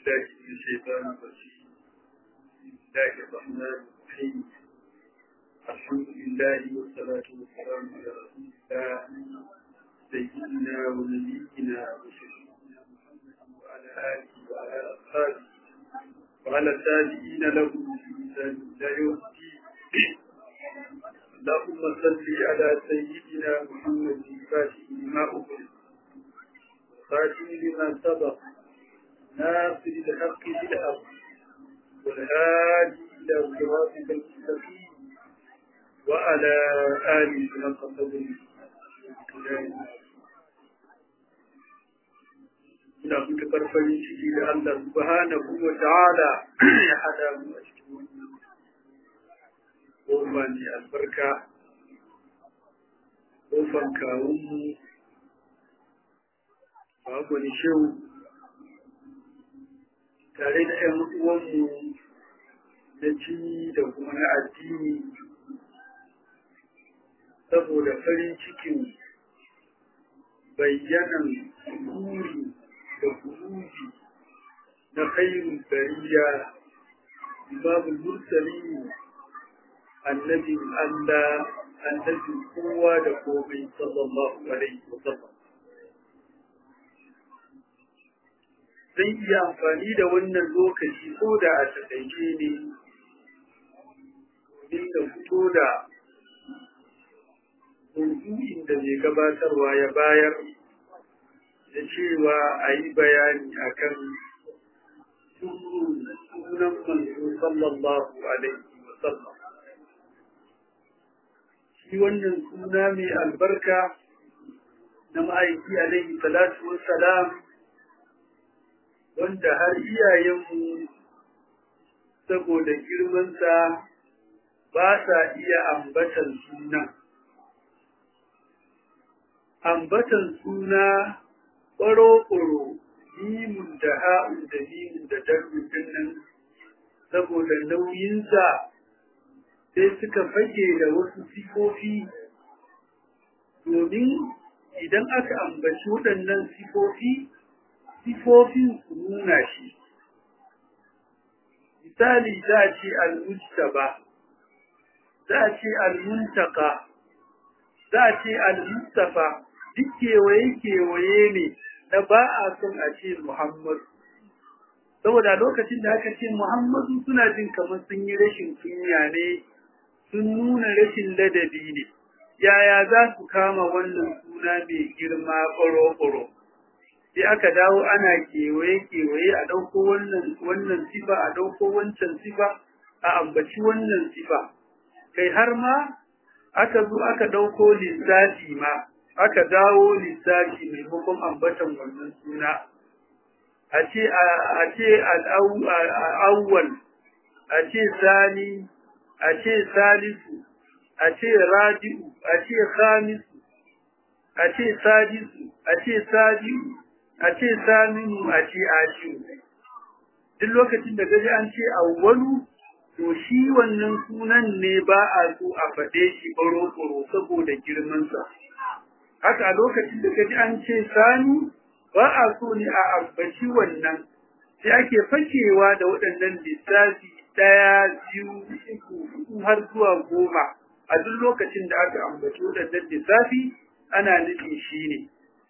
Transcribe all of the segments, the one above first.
بالله من الشيطان الرجيم بسم الله الرحمن الرحيم الحمد لله والصلاة والسلام على رسول الله سيدنا ونبينا وشفيعنا محمد وعلى آله وعلى أصحابه وعلى التابعين له بإحسان إلى يوم الدين اللهم صل على سيدنا محمد الفاتح لما أغلق خاتم لما سبق ناصر الحق بالحق والهادي إلى صراطك المستقيم وعلى آله حق قدره ina matuƙar farin ciki da Allah subhanahu wa ta'ala ya hada mu a cikin wannan ƙofa mai albarka ƙofan kawunmu babu wani shehu tare da ‘yan uwanmu na jini da kuma na addini saboda farin cikin bayyanan buri da kuruji na khairun bariya babu mursali annabin Allah annabin kowa da komai sallallahu alaihi wa sallam zai iya amfani da wannan lokaci ko da a taƙaice ne domin da fito da maudu'in da mai gabatarwa ya bayar da cewa a yi bayani a kan sunan manzo sallallahu alaihi wa sallam shi wannan suna mai albarka na ma'aiki alaihi salatu wassalam wanda har iyayenmu saboda girmansa ba sa iya ambatan suna. Ambatan suna ɓaro-ɓaro, mimun da ha'un da mimun da darbin nan saboda nauyinsa sai suka fage da wasu sifofi domin idan aka ambaci waɗannan sifofi sifofin su nuna shi. Misali za a ce al-mujtaba, za a ce al-muntaka, za a ce al-mustafa, duk kewaye-kewaye ne na ba a son a ce Muhammadu. Saboda lokacin da aka ce Muhammadu suna jin kamar sun yi rashin kunya ne, sun nuna rashin ladabi ne. Yaya za su kama wannan suna mai girma ƙoro-ƙoro? sai aka dawo ana kewaye-kewaye a ɗauko wannan wannan sifa a ɗauko wancan sifa a ambaci wannan sifa kai har ma aka zo aka ɗauko lissafi ma aka dawo lissafi maimakon ambatan wannan suna a ce a ce al'awwal a ce sani a ce salisu a ce rabi'u a ce khamisu a ce sadisu a ce sabi'u a ce saminu a ce ashiru duk lokacin da gaji an ce awwalu to shi wannan sunan ne ba a so a faɗe shi ɓaro-ɓaro saboda girmansa haka a lokacin da gaji an ce sani ba a so ne a ambaci wannan sai ake fakewa da waɗannan lissafi ɗaya biyu uku har zuwa goma a duk lokacin da aka ambaci waɗannan lissafi ana nufin shi ne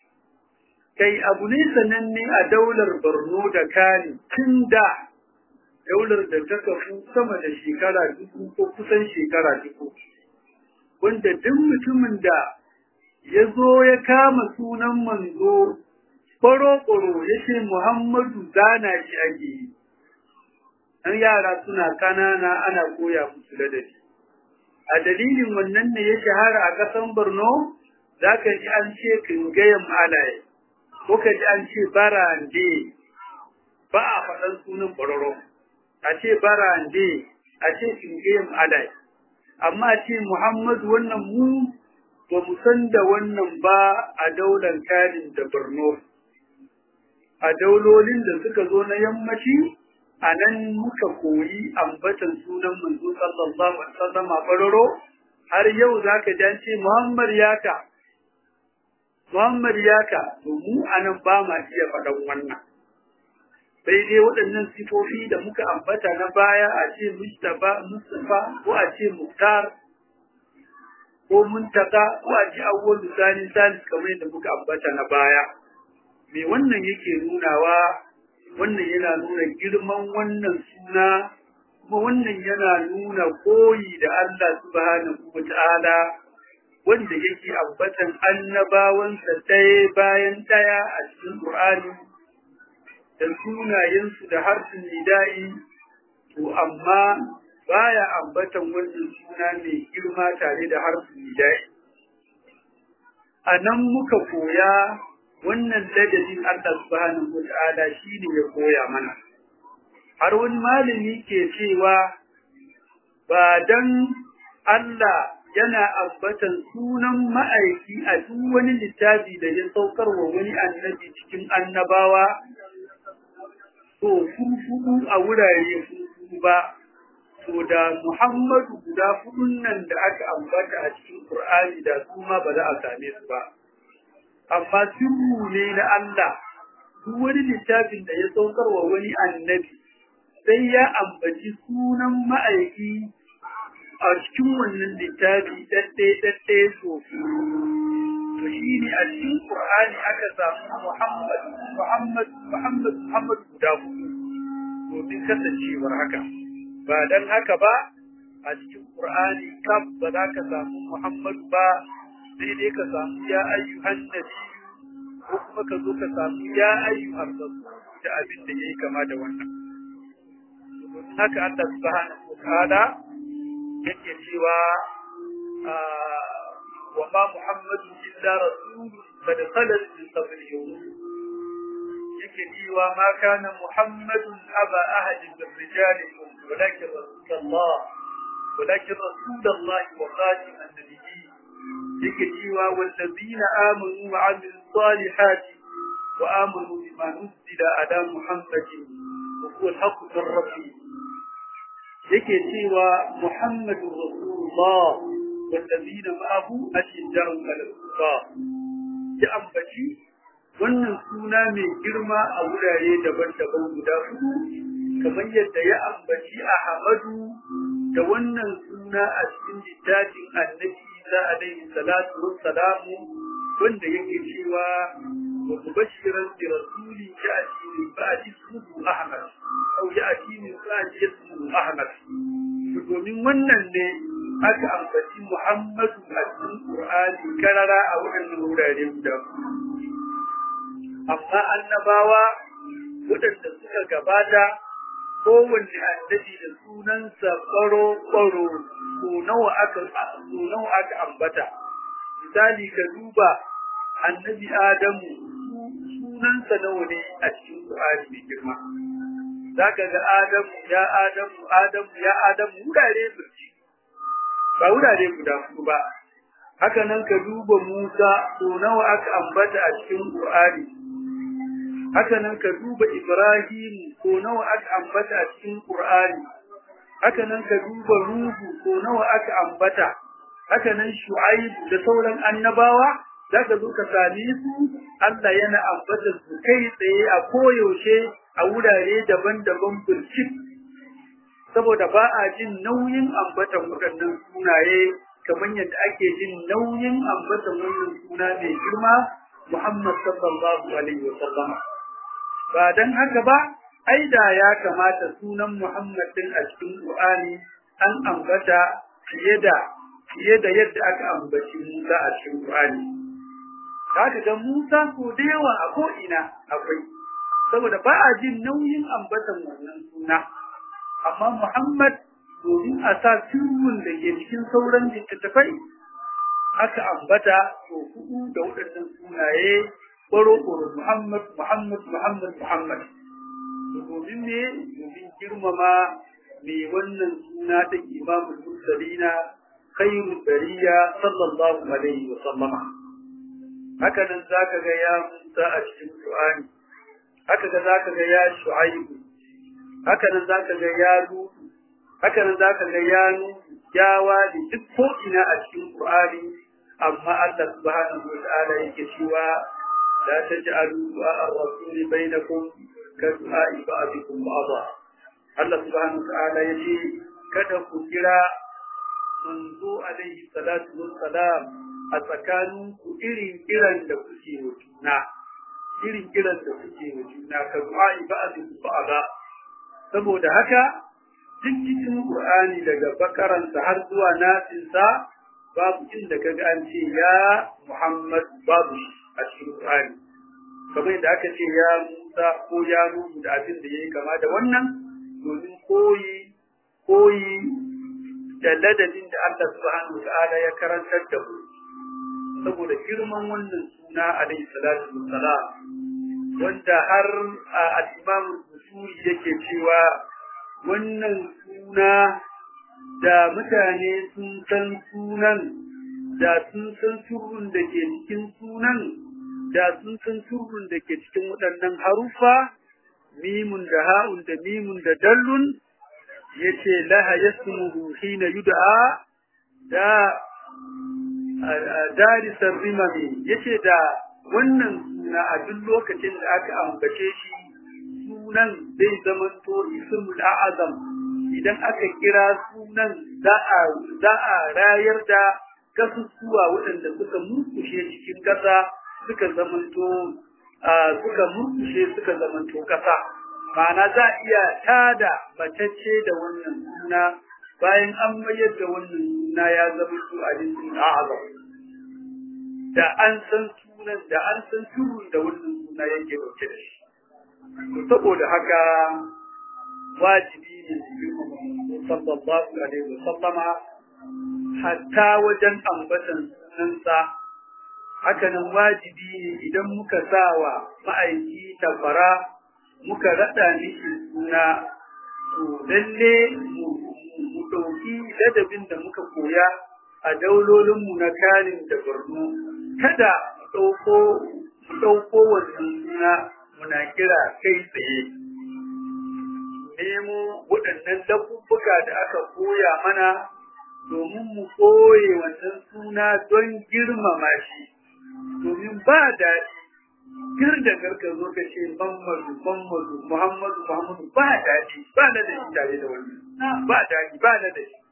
kai abu ne sananne a daular Borno da Kani tun da daular da ta kafu sama da shekara dubu ko kusan shekara dubu wanda duk mutumin da ya zo ya kama sunan manzo ƙwaro-ƙwaro ya ce Muhammadu zana shi ake yi ɗan yara suna ƙanana ana koya musu ladabi a dalilin wannan ne ya shahara a ƙasan Borno za ka ji an ce kingayen alaye kuka ji an ce barande ba a faɗan sunan ƙwararro a ce barande a ce kingayen alai amma a ce muhammadu wannan mu ba mu san da wannan ba a daular karin da borno a daulolin da suka zo na yammaci a nan muka koyi ambatan sunan manzo sallallahu alaihi wasallam a ƙwararro har yau zaka ji an ce muhammad yaka Muhammad yaka to mu anan ba ma iya faɗan wannan sai dai waɗannan sifofi da muka ambata na baya a ce Mustapha Mustafa ko a ce Muktar ko Muntaka ko a ce awwal lisani salis kamar yadda muka ambata na baya me wannan yake nunawa wannan yana nuna girman wannan suna kuma wannan yana nuna koyi da Allah subhanahu wata'ala wanda yake ambatan annabawansa ɗaya bayan ɗaya a cikin Qur'ani da sunayensu da harfin nida'i to amma baya ambatan wannan suna mai girma tare da harfin nida'i a nan muka koya wannan ladabin Allah subhanahu wata'ala shine ya koya mana har wani malami ke cewa ba dan Allah yana ambatan sunan ma'aiki a duk wani littafi da ya saukar wa wani annabi cikin annabawa to fufu a wurare fufu ba to da Muhammadu guda hudun nan da aka ambata a cikin Qur'ani da su ma ba za a same su ba amma sirru ne na Allah duk wani littafin da ya saukar wa wani annabi sai ya ambaci sunan ma'aiki a cikin wannan littafi ɗaɗɗe ɗaɗɗe so to shi ne a cikin Qur'ani aka samu Muhammad Muhammad Muhammad Muhammad guda hudu domin kasancewar haka ba dan haka ba a cikin Qur'ani kaf ba za ka samu Muhammad ba sai dai ka samu ya ayyuhan nabi ko kuma ka zo ka samu ya ayyuhan rasul da abin da yayi kama da wannan haka Allah subhanahu wa ta'ala yake cewa wa ma muhammadu illa rasulun qad khalat min qablihi yake cewa ma kana muhammadun aba ahadin min rijalikum walakin rasulullah walakin rasulullah wa khatim an-nabiyyin yake cewa wallazina amanu wa amilus salihati wa amanu bima nuzila ala muhammadin wa huwa al-haqqu min rabbih yake cewa Muhammadu Rasulullah wallazina ma'ahu ashiddaru 'ala al-kufar ya ambaci wannan suna mai girma a wurare daban-daban guda hudu kamar yadda ya ambaci Ahmadu da wannan suna a cikin littafin Annabi Isa alaihi salatu wassalamu wanda yake cewa wa mubashiran bi rasuli ya'ti min ba'di ismuhu Ahmad aw ya'ti min ba'di ismuhu Ahmad domin wannan ne aka ambaci Muhammadu a cikin Qur'ani karara a wannan wurare guda amma annabawa waɗanda suka gabata kowanne annabi da sunansa ƙwaro-ƙwaro ko nawa aka so nawa aka ambata misali ka duba annabi Adamu sunansa nawa ne a cikin Qur'ani mai girma zaka ga Adamu ya Adamu Adamu ya Adamu wurare birci ba wurare guda huɗu ba haka nan ka duba Musa so nawa aka ambata a cikin Qur'ani haka nan ka duba Ibrahim ko nawa aka ambata a cikin Qur'ani haka nan ka duba Nuhu ko nawa aka ambata haka nan Shu'aib da sauran annabawa zaka zo ka same su Allah yana ambata su kai tsaye a koyaushe a wurare daban-daban burcik saboda ba a jin nauyin ambatan waɗannan sunaye kamar yadda ake jin nauyin ambatan wannan suna mai girma Muhammad sallallahu alaihi wa sallama ba dan haka ba ai da ya kamata sunan Muhammad din a cikin Qur'ani an ambata fiye da fiye da yadda aka ambaci Musa a cikin Qur'ani kaga ga Musa ko da yawa a ko ina akwai saboda ba a jin nauyin ambatan wannan suna amma Muhammad domin a sa sirrin da ke cikin sauran littattafai aka ambata to hudu da waɗannan sunaye ƙwaro-ƙwaro Muhammad Muhammad Muhammad Muhammad domin ne domin girmama mai wannan suna ta imamul mursalina khairul bariya sallallahu alaihi wa sallama haka nan zaka ga ya Musa a cikin Qur'ani haka ga zaka ga ya Shu'aib haka nan zaka ga ya Lut haka nan zaka ga ya Nu ya Wali duk ko ina a cikin Qur'ani amma Allah subhanahu wa ta'ala yake cewa la taj'alu du'a ar-rasul bainakum ka du'a'i ba'dikum ba'dha Allah subhanahu ta'ala yace kada ku kira manzo alaihi salatu wassalam a tsakanin ku irin kiran da kuke wa juna irin kiran da kuke wa juna ka du'a'i ba'dikum ba'dha saboda haka duk cikin Qur'ani daga bakaransa har zuwa nasinsa babu inda kaga an ce ya Muhammad babu a cikin Qur'ani kamar yadda aka ce ya Musa ko ya Nuhu da abin da yayi kama da wannan domin koyi koyi da ladabin da Allah subhanahu wa ta'ala ya karantar da mu saboda girman wannan suna alaihi salatu wassalam wanda har al-Imam Usuli yake cewa wannan suna da mutane sun san sunan da sun san surrun da ke cikin sunan da sun san surrun da ke cikin waɗannan harufa mimun da ha'un da mimun da dallun yace laha yasmuhu hina yud'a da darisar rimami yace da wannan suna a duk lokacin da aka ambace shi sunan zai zamanto ismul a'azam idan aka kira sunan za a za a rayar da kasusuwa waɗanda suka murkushe cikin ƙasa suka zamanto suka murkushe suka zamanto ƙasa ma'ana za a iya tada matacce da wannan suna bayan an mayar da wannan suna ya zama su a jikin a'azam da an san sunan da an san turun da wannan suna yake dauke da shi saboda haka wajibi ne sallallahu alaihi wasallama hatta wajen ambatan sunansa haka nan wajibi ne idan muka sawa ma'aiki tafara muka rada mishi suna to lalle mu ɗauki ladabin da muka koya a daulolinmu na kanin da borno kada mu ɗauko mu ɗauko wannan suna muna kira kai tsaye nemo waɗannan lafuffuka da aka koya mana domin mu koye wannan suna don girmama shi domin ba daɗi kir da karka zo ka ce Muhammadu Muhammadu Muhammadu Muhammadu ba daɗi ba na da shi tare da wannan ba daɗi ba na da shi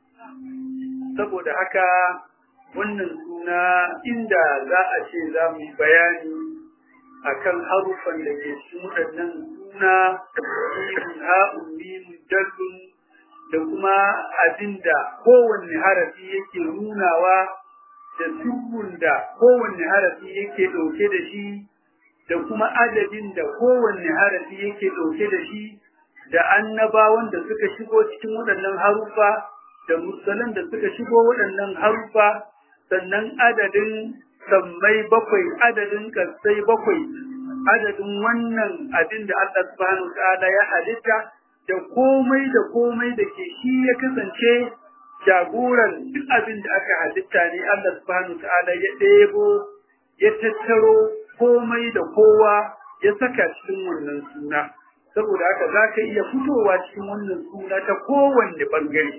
saboda haka wannan suna inda za a ce za mu yi bayani akan harufan da ke cikin waɗannan suna mimun ha'un mimun dallun da kuma abinda kowanne harafi yake nunawa da sirrun da kowanne harafi yake ɗauke da shi da kuma adadin da kowanne harafi yake ɗauke da shi da annabawan da suka shigo cikin waɗannan harufa da mursalan da suka shigo waɗannan harufa sannan adadin sammai bakwai adadin kasai bakwai adadin wannan abin da Allah subhanahu ta'ala ya halitta da komai da komai da ke shi ya kasance jagoran duk abin da aka halitta ne Allah subhanahu ta'ala ya ɗebo ya tattaro komai da kowa ya saka cikin wannan suna saboda haka za ka iya fitowa cikin wannan suna ta kowanne ɓangare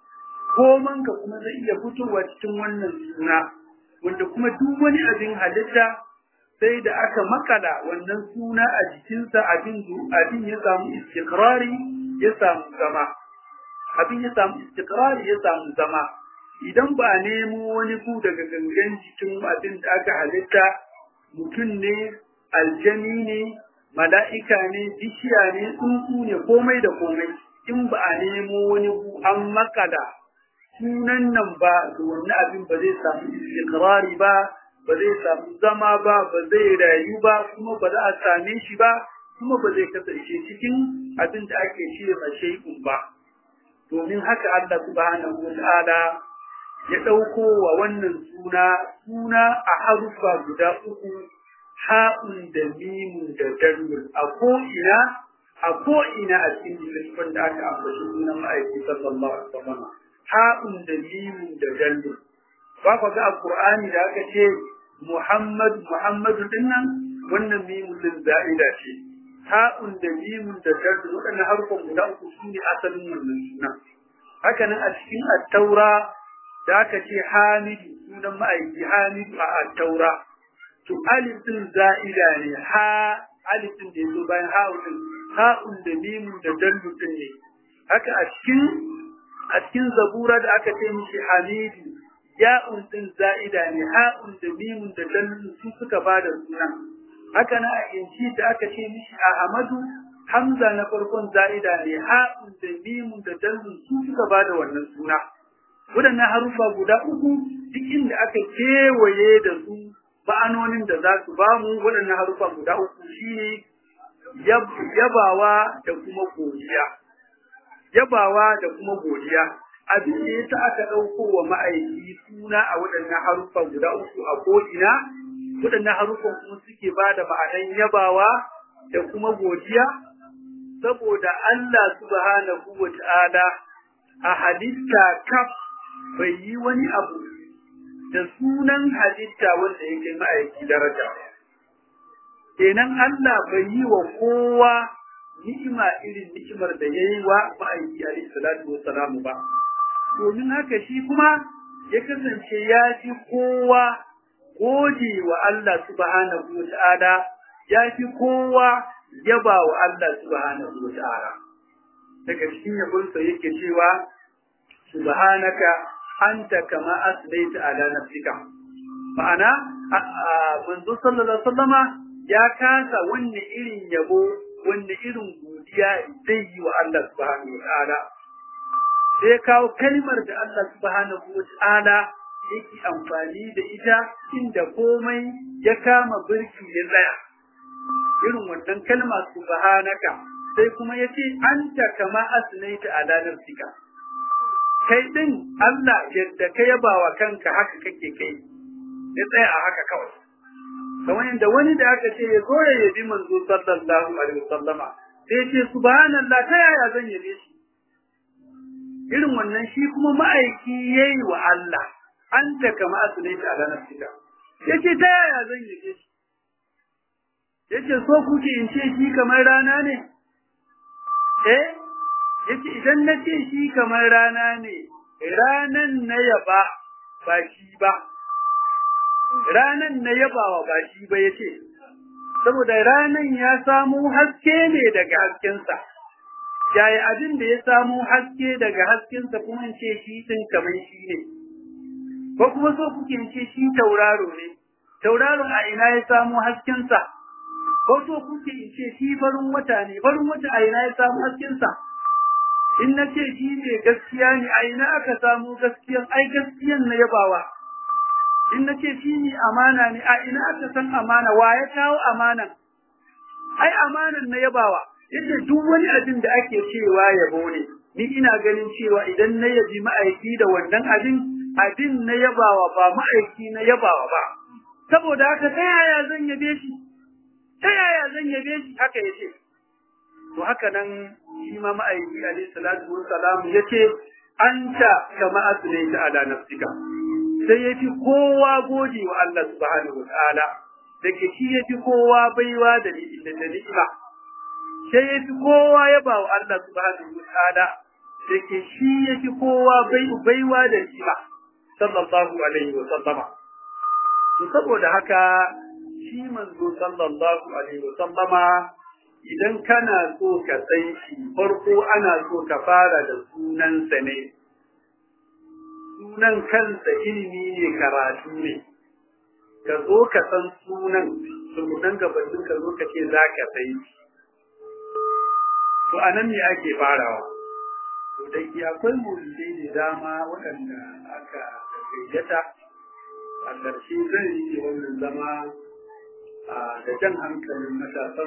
komanka kuma zai iya fitowa cikin wannan suna wanda kuma duk wani abin halitta sai da aka makala wannan suna a jikinsa abin abin ya samu istikrari ya samu zama abin ya samu istikrari ya samu zama idan ba a nemo wani ku daga gangan jikin abin da aka halitta mutum ne aljani ne mala'ika ne bishiya ne tsuntsu ne komai da komai in ba a nemo wani ku an makala sunan nan ba to wannan abin ba zai samu istikrari ba ba zai samu zama ba ba zai rayu ba kuma ba za a same shi ba kuma ba zai kasance cikin abin da ake shirya ma shay'un ba domin haka Allah subhanahu wata'ala ya ɗauko wa wannan suna suna a harufa guda uku ha'un da mimun da dalil a ko'ina a ko'ina a cikin littattafan da aka ambaci sunan ma'aiki sallallahu alaihi wasallam ha'un da mimun da dalil ba ku ga alqur'ani da aka ce Muhammad Muhammadu dinnan wannan mimun din za'ida ce ha'un da mimun da dalil waɗannan harfan guda uku su ne asalin wannan suna haka nan a cikin at-taura da aka ce hamidu sunan ma'aiki hamidu a at-taura to alif din za'ida ne ha alif din da yazo bayan ha'un din ha'un da mimun da dallu din ne haka a cikin a cikin zabura da aka ce mishi hamidu ya'un din za'ida ne ha'un da mimun da dallu su suka bada sunan haka na a inci da aka ce mishi ahmadu hamza na farkon za'ida ne ha'un da mimun da dallu su suka bada wannan suna waɗannan harufa guda uku duk inda aka kewaye da su ma'anonin da za su bamu waɗannan harufa guda uku shine yabawa da kuma godiya yabawa da kuma godiya abin da yasa aka ɗauko wa ma'aiki suna a waɗannan harufa guda uku a ko'ina waɗannan harufan kuma suke ba da ma'anan yabawa da kuma godiya saboda Allah subhanahu wa ta'ala a halitta kaf bai yi wani abu da sunan halitta wanda yake ma'aiki daraja kenan Allah bai yi wa kowa ni'ima irin ni'imar da ya yi wa ma'aiki alaihi salatu wassalamu ba domin haka shi kuma ya kasance ya fi kowa gode wa Allah subhanahu wa ta'ala ya fi kowa yaba wa Allah subhanahu wa ta'ala daga cikin yabonsa yake cewa subhanaka anta kama asbaita ala nafsika ma'ana manzo sallallahu alaihi wasallama ya kasa wanne irin yabo wanne irin godiya zai yi wa Allah subhanahu wa ta'ala sai kawo kalmar da Allah subhanahu wa ta'ala yake amfani da ita inda komai ya kama birki ya tsaya irin wannan kalma subhanaka sai kuma yace anta kama asnaita ala nafsika kai din Allah yadda ka yaba wa kanka haka kake kai ya tsaya a haka kawai kamar yadda wani da aka ce ya zo ya yabi manzo sallallahu alaihi wasallama sai ya ce subhanallah ta yaya zan yabe shi irin wannan shi kuma ma'aiki yayi wa Allah anta kama asnaita ala nafsika yace ta yaya zan yabe shi yace so kuke in ce shi kamar rana ne eh yace idan na ce shi kamar rana ne ranan na yaba ba shi ba ranan na yabawa ba shi ba yace saboda ranan ya samu haske ne daga haskensa yaya abin da ya samu haske daga haskensa kuma ce shi din kamar shi ne ko kuma so kuke ce shi tauraro ne tauraron a ina ya samu haskensa ko so kuke ce shi farin wata ne farin wata a ina ya samu haskensa in na ce shi ne gaskiya ne a ina aka samu gaskiyan ai gaskiyan na yabawa in na ce shi ne amana ne a ina aka san amana wa ya kawo amanan ai amanan na yabawa yadda duk wani abin da ake cewa yabo ne ni ina ganin cewa idan na yabi ma'aiki da wannan abin abin na yabawa ba ma'aiki na yabawa ba saboda haka ta yaya zan yabe shi ta yaya zan yabe shi haka yace to haka nan shi ma ma'aiki alaihi salatu wassalam yace anta kama asnaita ala nafsika sai yafi kowa gode wa Allah subhanahu wataala dake shi yafi kowa baiwa da ni'ima sai yafi kowa yaba wa Allah subhanahu wataala dake shi yafi kowa baiwa da ni'ima sallallahu alaihi wa sallama to saboda haka shi manzo sallallahu alaihi wa sallama idan kana so ka san shi farko ana so ka fara da sunansa ne sunan kansa ilimi ne karatu ne ka zo ka san sunan sunan gabanin ka zo ka ce za ka sai shi to anan ne ake farawa to da ke akwai mulkai da dama waɗanda aka gayyata a ƙarshe zan yi wannan zama da jan hankalin matasan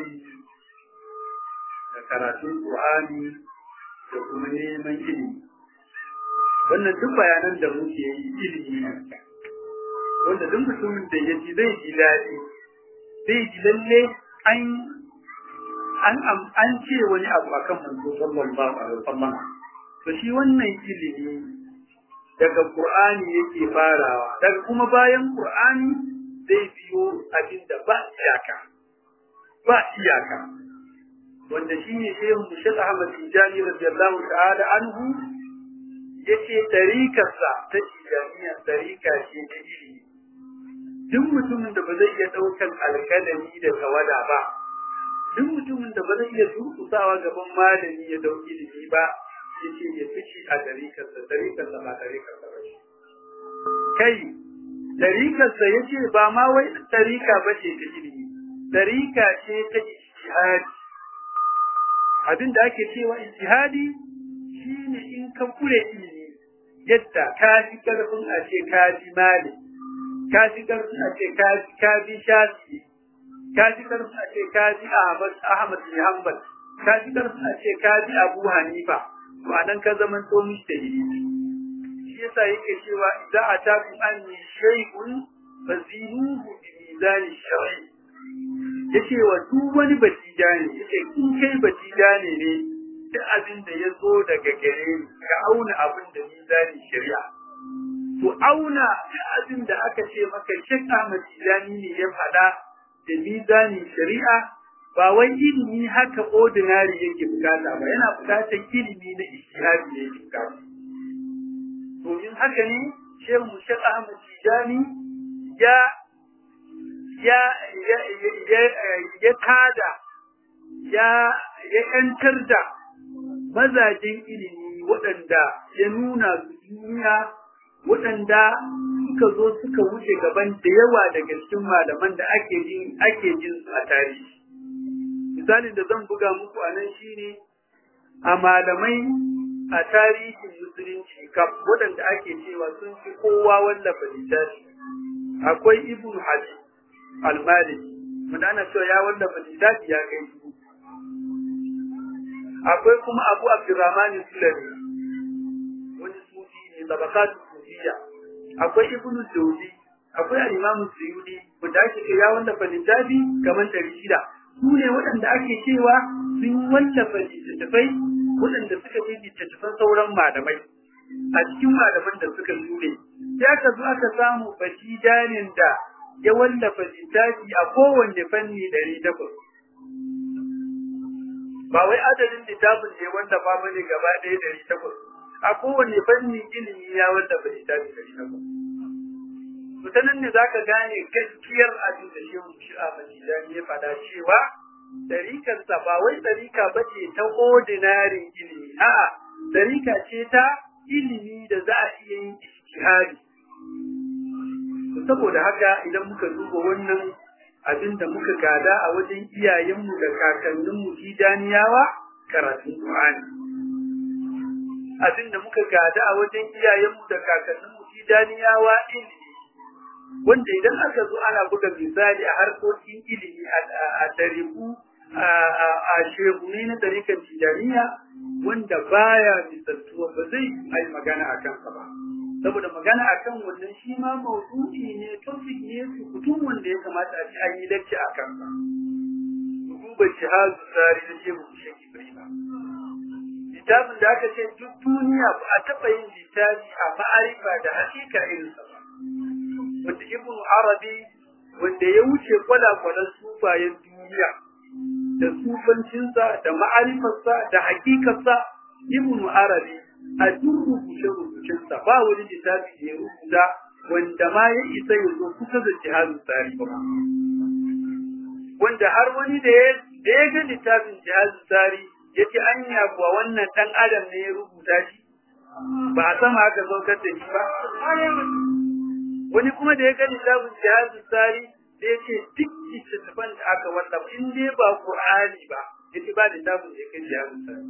da karatun Qur'ani da kuma neman ilimi wannan duk bayanan da muke yi ilimi ne wanda duk mutumin da ya ji zai ji daɗi zai ji lalle an an an ce wani abu akan manzo sallallahu alaihi wasallam to shi wannan ilimi daga Qur'ani yake farawa daga kuma bayan Qur'ani zai biyo abin da ba iyaka ba iyaka wanda shi ne shehu Mushad Ahmad Tijani radiyallahu ta'ala anhu yace tarikarsa ta Tijaniya tarika ce ta ilimi duk mutumin da ba zai iya daukan alkalami da tawada ba duk mutumin da ba zai iya durkusawa gaban malami ya dauki ilimi ba ya ce ya fice a dariƙarsa dariƙarsa ba dariƙarsa ba shi kai dariƙarsa ya ce ba ma wai dariƙa ba ce ta ilimi dariƙa ce ta ijtihadi abin da ake cewa ijtihadi shine in ka kure ilimi yadda ka fi karfin a ce ka bi mali ka fi karfin a ce ka bi shafi ka fi karfin a ce ka bi ahmad ahmad bin hanbal ka fi karfin a ce ka bi abu hanifa ma'anan ka zaman to mujtahidi shi yasa yake cewa idza ataku anni shay'un fazinuhu bi mizan shar'i yace wa duk wani batija ne yace in kai batija ne ne duk abin da ya zo daga gare ni ka auna abin da mizanin shari'a to auna duk abin da aka ce maka Sheikh Ahmad Tijani ne ya faɗa da mizanin shari'a ba wai ilimi haka ordinary yake bukata ba yana bukatar ilimi na ijtihadi ne yake bukata domin haka ne Sheikh Sheikh Ahmad Tijani ya ya ya ya ya tada ya ya yantar da mazajin ilimi waɗanda ya nuna su duniya waɗanda suka zo suka wuce gaban da yawa daga cikin malaman da ake jin ake jin su a tarihi misalin da zan buga muku a nan shine a malamai a tarihin musulunci kaf waɗanda ake cewa sun fi kowa wallafa littafi akwai ibnu hadi al-maliki wanda ana cewa ya wallafa littafi ya kai dubu akwai kuma abu abdurrahman sulami wani sufi ne tabakatu sufiya akwai ibnu jawzi akwai al-imam suyudi wanda ake ce ya wallafa littafi kamar ɗari shida su ne waɗanda ake cewa sun wallafa littattafai waɗanda suka fi littattafan sauran malamai a cikin malaman da suka shure sai aka zo aka samu batijanin da ya wallafa littafi a kowanne fanni ɗari takwas ba wai adadin littafin ne wanda ba bane gaba ɗaya ɗari takwas a kowane fanni ilimi ya wanda ba littafi ɗari takwas to ta nan ne za ka gane gaskiyar abin da shehu shi'a majidani ya faɗa cewa ɗarikarsa ba wai ɗarika ba ce ta ordinary ilimi a'a ɗarika ce ta ilimi da za a iya yin ijtihadi saboda haka idan muka duba wannan abin da muka gada a wajen iyayenmu da kakanninmu tijaniyawa karatun Qur'ani. Abin da muka gada a wajen iyayenmu da kakanninmu tijaniyawa ilimi. Wanda idan aka zo ana buga misali a harkokin ilimi a tariku a shehune na tarikan tijaniya wanda baya misaltuwa ba zai yi magana a kansa ba. saboda magana akan wannan shi ma maudu'i ne topic ne rubutun wanda ya kamata a ci an yi lacce a kansa duba jihadu tsari na shehu shek ibrahim littafin da aka ce duk duniya ba a taɓa yin littafi a ma'arifa da hakika irinsa ba wanda ibnu arabi wanda ya wuce kwalakwalan sufayen duniya da sufancinsa da ma'arifarsa da hakikarsa ibnu arabi a duk rubuce-rubucensa ba wani littafi da ya rubuta wanda ma ya isa ya zo kusa da jihadin tsari ba. Wanda har wani da ya ga littafin jihadin tsari ya ce anya kuwa wannan ɗan adam ne ya rubuta shi ba a sama aka saukar da shi ba. Wani kuma da ya ga littafin jihadin tsari da ya ce duk littattafan da aka wallafa in dai ba Qur'ani ba ya ce ba littafin da ya kai jihadin tsari.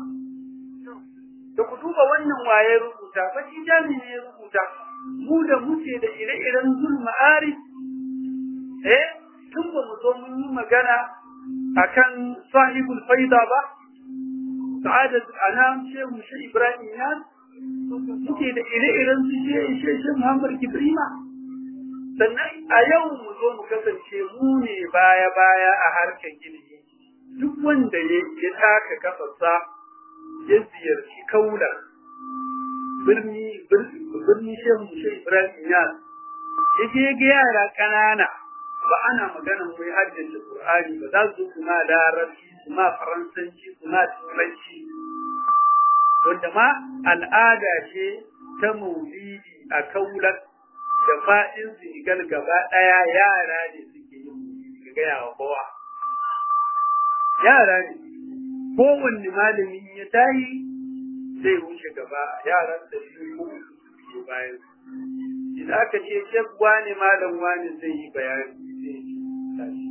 da ku duba wannan waye rubuta fa shi jami ne ya rubuta mu da muke da ire-iren zulma ari eh tun ba mu zo mun yi magana akan sahibul faida ba sa'adat anam shehu shi ibrahim ya muke da ire-iren su she she muhammad kibrima sannan a yau mu zo mu kasance mu ne baya-baya a harkar ilimi duk wanda ya taka kafarsa ya ziyarci kaula birni birni shehu shi ibrahim ya ya je ga yara ƙanana ba ana maganan mai haddace qur'ani ba za su kuma larabci su ma faransanci su ma turanci wanda ma al'ada ce ta maulidi a kaular da fa'in zigal gaba ɗaya yara ne suke yin ga gaya wa kowa yara ne kowanne malami ya tayi zai wuce gaba yaran da shi ko su bayan idan aka ce shek wani malam wani zai yi bayani zai tashi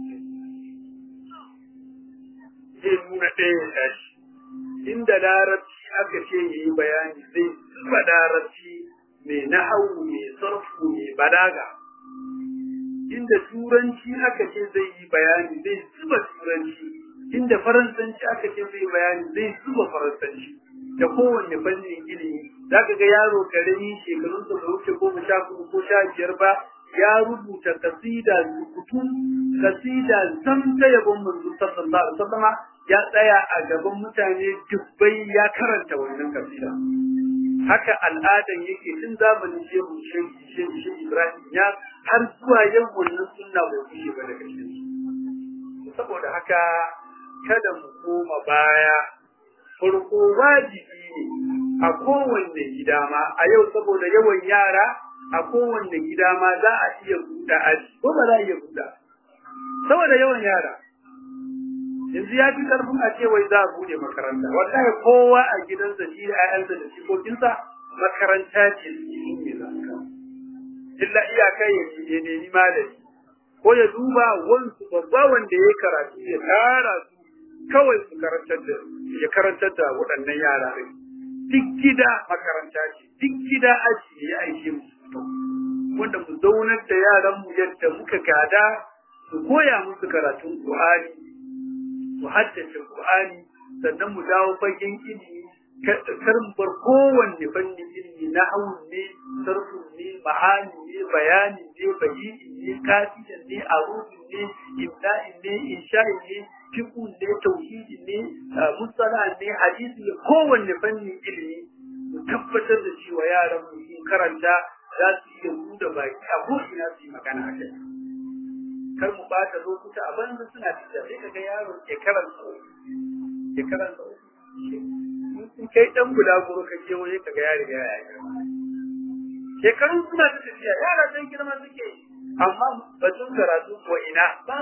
zai nuna ɗaya ya tashi inda larabci aka ce ya yi bayani zai zuba larabci mai nahawu mai sarfu mai balaga inda turanci aka ce zai yi bayani zai zuba turanci inda faransanci aka ce zai bayani zai zuba faransanci da kowanne fannin ilimi za ka ga yaro karami shekarun da wuce goma sha kuma ko sha biyar ba ya rubuta kasida rubutu kasida zam ta yabon manzo sallallahu alaihi wasallam ya tsaya a gaban mutane dubbai ya karanta wannan kasida haka al'adan yake tun zamanin shehu shehu Ibrahim ya har zuwa yau wannan sunna bai kushe ba daga cikin saboda haka kada mu koma baya farko wajibi ne a kowanne gida ma a yau saboda yawan yara a kowanne gida ma za a iya buɗe aji ko ba za a iya buɗe saboda yawan yara yanzu ya fi karfin a ce wai za a buɗe makaranta wallahi kowa a gidansa shi da 'ya'yansa da shikokinsa makaranta ce shi ne za illa iyaka ya ya nemi malami ko ya duba wansu babba wanda ya karatu ya tara su kawai su karantar da ya karantar da waɗannan yara ɗin duk gida makaranta ce duk gida aji ya aike mu wanda mu zaunar da yaran mu yadda muka gada su koya musu karatun Qur'ani su haddace Qur'ani sannan mu dawo fagen ilimi kar mu bar kowanne fannin ilimi na ne sarfu ne ma'ani ne bayani ne bayyini ne kafiyan ne arufin ne ibda'in ne insha'in ne fiqh ne tauhidi ne musala ne hadisi ne kowanne fannin ilimi mu tabbatar da cewa yaran mu sun karanta za su iya buɗe baki a ko ina su yi magana a kai kar mu bata lokuta a banza suna tafiya sai kaga yaro ke karanta ke karanta in kai dan bulaguro ka je waje kaga ya riga ya yi shekarun suna ta tafiya yara san girma suke amma batun karatu ko ina ba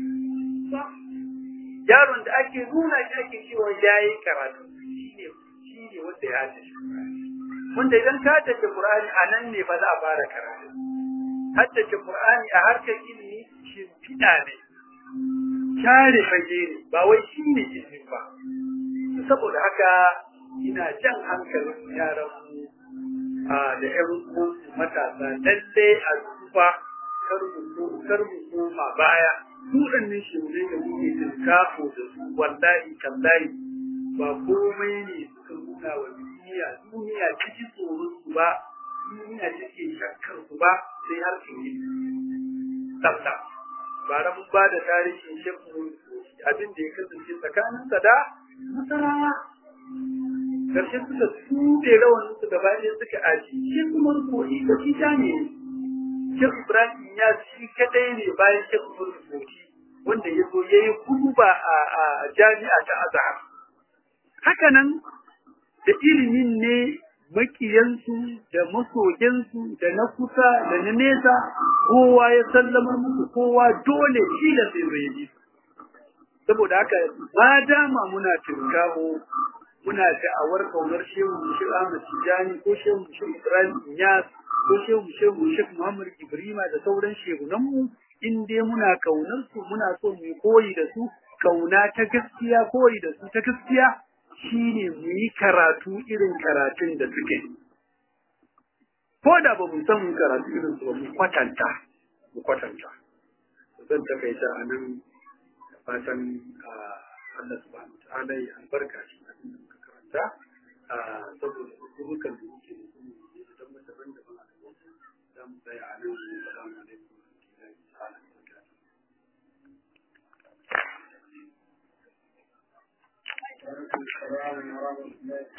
yaron da ake nuna shi ake cewa ya yi karatu shine shine wanda ya tafi wanda idan ka tafi Qur'ani a nan ne ba za a fara karatu haddace Qur'ani a harkar ilimi shimfiɗa ne share fage ne ba wai shi ne ilimi ba saboda haka ina jan hankalin yaran mu da ƴan matasa lalle a duba kar mu kar mu koma baya waɗannan shirme da muke tinkafo da su wallahi kallahi ba komai ne suka nuna wa duniya duniya ta ji tsoron su ba duniya take shakkar su ba sai har su yi tsafta bara mun ba da tarihin shekku abin da ya kasance tsakaninsa da masarawa karshe suka tuɗe rawanin su gaba ɗaya suka aji shi kuma rubuci da shi ta ne Sheikh Ibrahim ya shi kadai ne bayan Sheikh Rubuci wanda ya zo ya yi kuduba a jami'a ta Azhar haka nan da ilimin ne makiyansu da masoyansu da na kusa da na nesa kowa ya sallamar musu kowa dole shi da sai zai yi saboda haka ba dama muna tinkaho muna da'awar kaunar shehu shi Ahmad Tijani ko shehu shi Ibrahim Inyas ko shehu shehu Sheikh Muhammad Ibrahima da sauran shehunanmu in dai muna kaunar su muna so mu koyi da su kauna ta gaskiya koyi da su ta gaskiya shine mu yi karatu irin karatun da suke ko da ba mu san mu karatu irin su ba mu kwatanta mu kwatanta zan takaita a nan da fatan Allah subhanahu wa ta'ala ya albarka shi abin da muka karanta saboda hukumukan da muke da su da daban-daban a gaban za mu tsaya a nan assalamu alaikum wa rahmatullahi ta'ala wa barakatuh